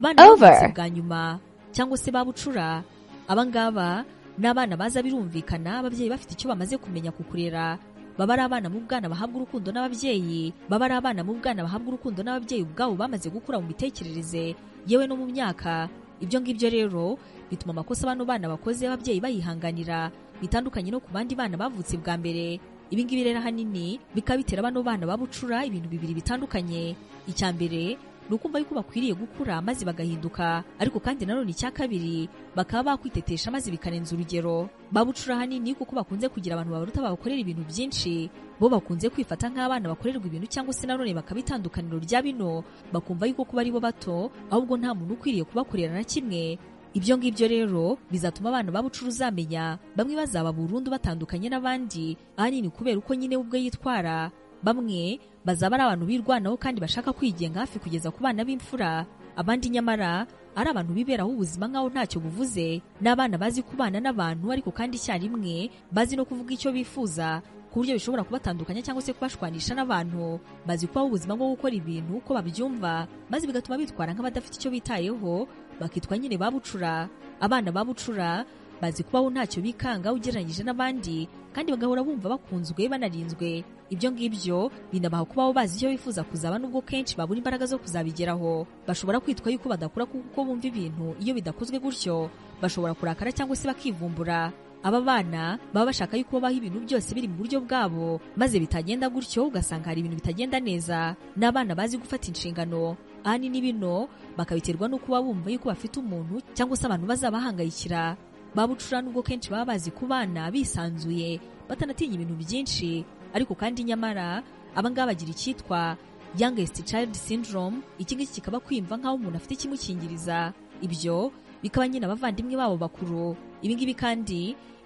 abana b'ubuvuzi over. bwa nyuma cyangwa se babucura abangaba ni abana baza birumvikana ababyeyi bafite icyo bamaze kumenya ku kurera baba ari abana mu bwana bahabwa urukundo n'ababyeyi baba ari abana mu bwana bahabwa urukundo n'ababyeyi ubwabo bamaze gukura mu mitekerereze yewe no mu myaka ibyo ngibyo rero bituma amakosa bano bana bakoze ababyeyi bayihanganira bitandukanye no ku bandi bana bavutse bwa mbere ibi ngibi rero ahanini bikaba bitera bano bana babucura ibintu bibiri bitandukanye icya mbere ni ukumva yuko bakwiriye gukura maze bagahinduka ariko kandi nanone icya kabiri bakaba bakwitetesha maze bikarenza urugero babucura ahanini kuko bakunze kugira abantu babaruta babakorera ibintu byinshi bo bakunze kwifata nk'abana bakorerwa ibintu cyangwa se nanone bakaba itandukaniro rya bino bakumva yuko kuba ari bo bato ahubwo nta muntu ukwiriye kubakorera na kimwe ibyo ngibyo rero bizatuma abana babucura uzamenya bamwe bazaba burundu batandukanye n'abandi ahanini kubera uko nyine we ubwe yitwara bamwe bazaba ari abantu birwanaho kandi bashaka kwigenga hafi kugeza ku bana b'imfura abandi nyamara ari abantu biberaho ubuzima nk'aho ntacyo buvuze ni abana bazi kubana n'abantu ariko kandi icyarimwe bazi no kuvuga icyo bifuza ku buryo bishobora kubatandukanya cyangwa se kubashwanisha n'abantu bazi kubaho ubuzima bwo gukora ibintu uko babyumva maze bigatuma bitwara nk'abadafite icyo bitayeho bakitwa nyine babucura abana babucura bazi kubaho ntacyo bikanga ugereranyije n'abandi kandi bagahora bumva bakunzwe banarinzwe ibyo ngibyo binabaha kubaho bazi icyo bifuza kuzaba nubwo kenshi babura imbaraga zo kuzabigeraho bashobora kwitwa yuko badakura kuko bumva ibintu iyo bidakozwe gutyo bashobora kurakara cyangwa se bakivumbura aba bana baba bashaka yuko babaho ibintu byose biri mu buryo bwabo maze bitagenda gutyo ugasanga hari ibintu bitagenda neza ni abana bazi gufata inshingano ahanini bino bakabiterwa no kuba bumva yuko bafite umuntu cyangwa se abantu bazabahangayikira babucura nubwo kenshi baba bazi ku bana bisanzuye batanatinya ibintu byinshi ariko kandi nyamara abangaba bagira icyitwa youngest child syndrome iki ngiki kikaba kwiyumva nk'aho umuntu afite ikimukingiriza ibyo bikaba nyine abavandimwe babo bakuru ibi ngibi kandi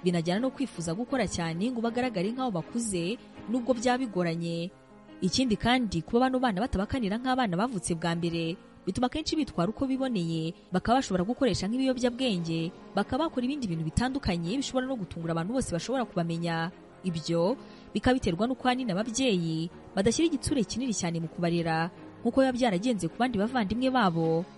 binajyana no kwifuza gukora cyane ngo bagaragare nk'aho bakuze nubwo byaba bigoranye ikindi kandi kuba bano bana batabakanira nk'abana bavutse bwa mbere bituma akenshi bitwara uko biboneye bakaba bashobora gukoresha nk'ibiyobyabwenge bakaba bakora ibindi bintu bitandukanye bishobora no gutungura abantu bose bashobora kubamenya ibyo bikaba biterwa n'uko ahanini ababyeyi badashyira igitsure kinini cyane mu kubarera nk'uko biba byaragenze ku bandi bavandimwe babo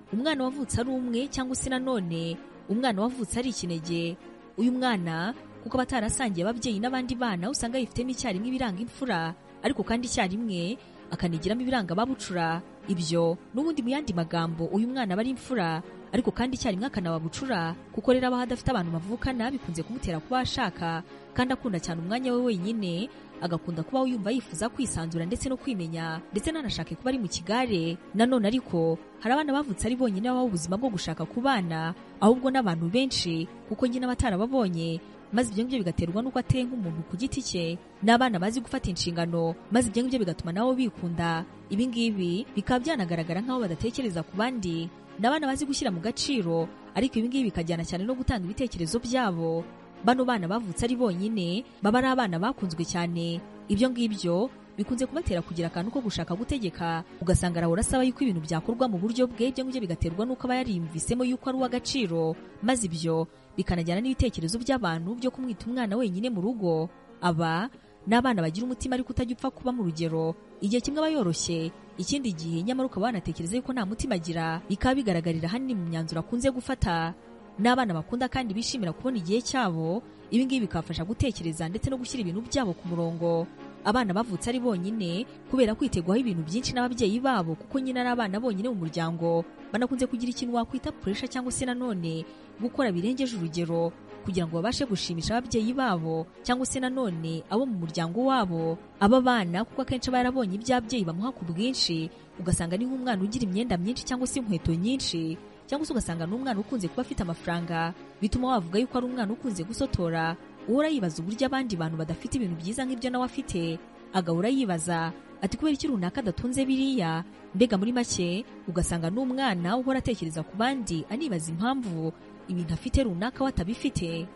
umwana wavutse ari umwe cyangwa se nanone umwana wavutse ari ikinege uyu mwana kuko aba atarasangiye ababyeyi n'abandi bana usanga yifitemo icyarimwe ibiranga imfura ariko kandi icyarimwe akanigiramo ibiranga ababucura ibyo n'ubundi mu yandi magambo uyu mwana aba ari imfura ariko kandi icyarimwe akanababucura kuko rero abaho adafite abantu bavukana bikunze kumutera kuba ashaka kandi akunda cyane umwanya we wenyine agakunda kubaho yumva yifuza kwisanzura ndetse no kwimenya ndetse ntanashake kuba ari mu kigare nanone ariko hari abana bavutse ari bonyine babaho ubuzima bwo gushaka ku bana ahubwo n'abantu benshi kuko nyine abatarababonye maze ibyo ngibyo bigaterwa n'uko ateye nk'umuntu ku giti cye n'abana bazi gufata inshingano maze ibyo ngibyo bigatuma nabo bikunda ibi ngibi bikaba byanagaragara nk'aho badatekereza ku bandi ni abana bazi gushyira mu gaciro ariko ibi ngibi bikajyana cyane no gutanga ibitekerezo byabo bano bana bavutse ari bonyine baba ari abana bakunzwe cyane ibyo ngibyo bikunze kubatera kugira akantu ko gushaka gutegeka ugasanga arahora asaba yuko ibintu byakorwa mu buryo bwe ibyo ngibyo bigaterwa n'uko aba yarimvisemo yuko ari uw'agaciro maze ibyo bikanajyana n'ibitekerezo by'abantu byo kumwita umwana wenyine mu rugo aba ni abana bagira umutima ariko utajya upfa kuba mu rugero igihe kimwe aba yoroshye ikindi gihe nyamara ukaba wanatekereza yuko nta mutima agira bikaba bigaragarira ahanini mu myanzuro akunze gufata n'abana bakunda kandi bishimira kubona igihe cyabo ibi ngibi bikabafasha gutekereza ndetse no gushyira ibintu byabo ku murongo abana bavutse ari bonyine kubera kwitegwaho ibintu byinshi n'ababyeyi babo kuko nyine ari abana bonyine mu muryango banakunze kugira ikintu wakwita puresha cyangwa se nanone gukora birengeje urugero kugira ngo babashe gushimisha ababyeyi babo cyangwa se nanone abo mu muryango wabo aba bana kuko akenshi aba yarabonye iby'ababyeyi bamuha ku bwinshi ugasanga ni nk'umwana ugira imyenda myinshi cyangwa se inkweto nyinshi cyangwa se ugasanga ni umwana ukunze kuba afite amafaranga bituma wavuga yuko ari umwana ukunze gusotora uhora yibaza uburyo abandi bantu badafite ibintu byiza nk'ibyo nawe afite agahora yibaza ati kubera iki runaka adatunze biriya mbega muri make ugasanga ni umwana uhora atekereza ku bandi anibaza impamvu ibintu afite runaka we atabifite